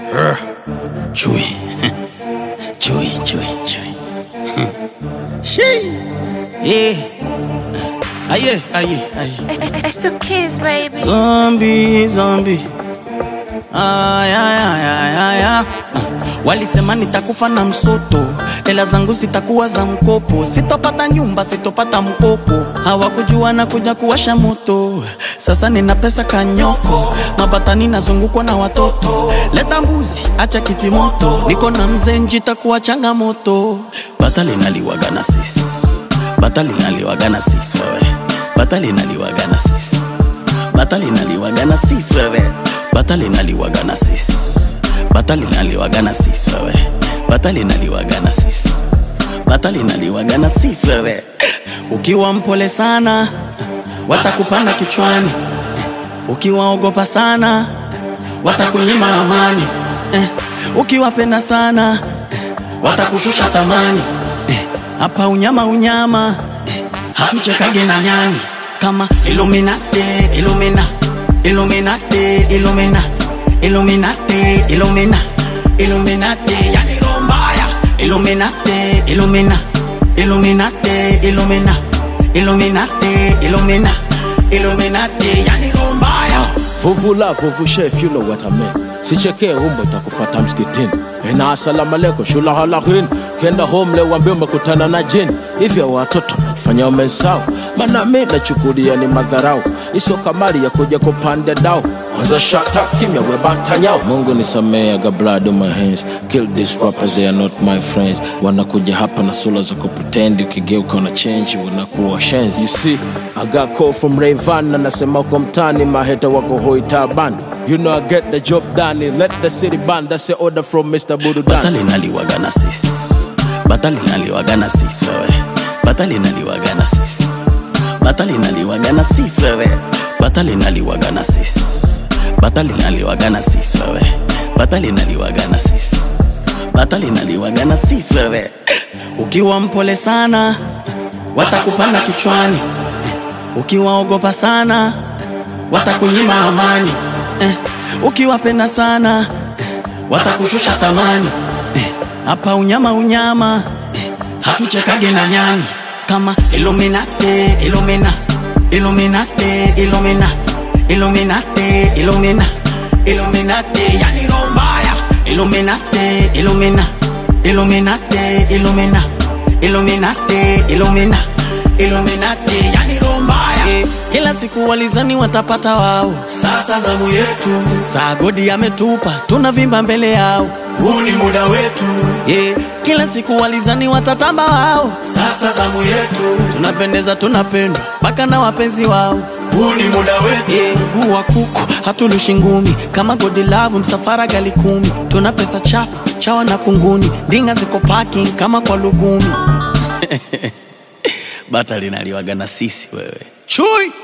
Chui. Chui, chui, chui. Shee. Yeah. Aye, aye, aye. It's the kids, baby. Zombie, zombie. Ay, ay, ay, ay, ay, ay. Walisema nitakufa na msoto, hela zangu zitakuwa za mkopo, sitopata nyumba, sitopata mkopo. Hawakujua na kuja kuwasha moto, sasa nina pesa kanyoko, mabatani nazungukwa na watoto. Leta mbuzi, acha kiti moto, niko na mzee njitakuwa changamoto. Bata linaliwaga na sisi, bata linaliwaga na sisi wewe, bata linaliwaga na sisi bata linaliwaga na sis wewe bata linaliwaga na sis bata linaliwaga na sis wewe bata linaliwaga na sis bata linaliwaga na sis wewe ukiwa mpole sana watakupanda kichwani ukiwaogopa sana watakunyima amani eh, ukiwapenda sana watakushusha thamani eh, hapa unyama unyama eh, hatuchekage na nyani kama Illuminati, Illumina, Illuminati, Illumina, Illuminati, Illumina, Illuminati, yani roho mbaya. Illuminati, Illumina, Illuminati, Illumina, Illuminati, Illumina, Illuminati, yani roho mbaya. Vuvu la vuvu chef, you know what I mean. Sichekee umbo itakufata msikitini. Ena asalamu alaikum shula halakin. Kenda home leo wambie umekutana na jini. Hivyo watoto fanya umesahau. Maana mimi nachukulia ni madharau. Iso kamari ya kuja kupanda dao. Kwanza shata kimya we batanyao. Mungu nisamee, I got blood on my hands. Kill these rappers, they are not my friends. Wanakuja hapa na sura za kupretend, ukigeuka una change, wanakuwa shenzi. You see, I got call from Rayvan, anasema uko mtani, maheta wako hoi taban. You know I get the job done, let the city ban, that's the order from Mr. Bududan. bata linaliwaga na sis bata linaliwaga na sis wewe bata linaliwaga na sis bata linaliwaga na sis wewe bata linaliwaga na sis bata linaliwaga na sis wewe bata linaliwaga na sis bata linaliwaga na sis wewe ukiwa mpole sana watakupanda kichwani ukiwaogopa sana watakunyima amani eh, ukiwapenda sana watakushusha thamani Eh, hapa unyama unyama eh, hatuchekage na nyani kama Illuminati, Illumina, Illuminati, Illumina, Illuminati, Illumina, Illuminati, yani roho mbaya. Illuminati, Illumina, Illuminati, Illumina, Illuminati, Illumina, Illuminati, yani roho mbaya. Eh, Kila siku walizani watapata wao, sasa zamu yetu. Saa godi ametupa, tunavimba mbele yao, huu ni muda wetu. Yeah. Kila siku walizani watatamba wao, sasa zamu yetu. Tunapendeza, tunapendwa mpaka na wapenzi wao, huu ni muda wetu. Yeah. Mguu wa kuku hatulushi ngumi, kama godi lavu msafara gali kumi. Tuna pesa chafu chawa na kunguni, ndinga ziko parking kama kwa lugumi. bata linaliwaga na sisi wewe chui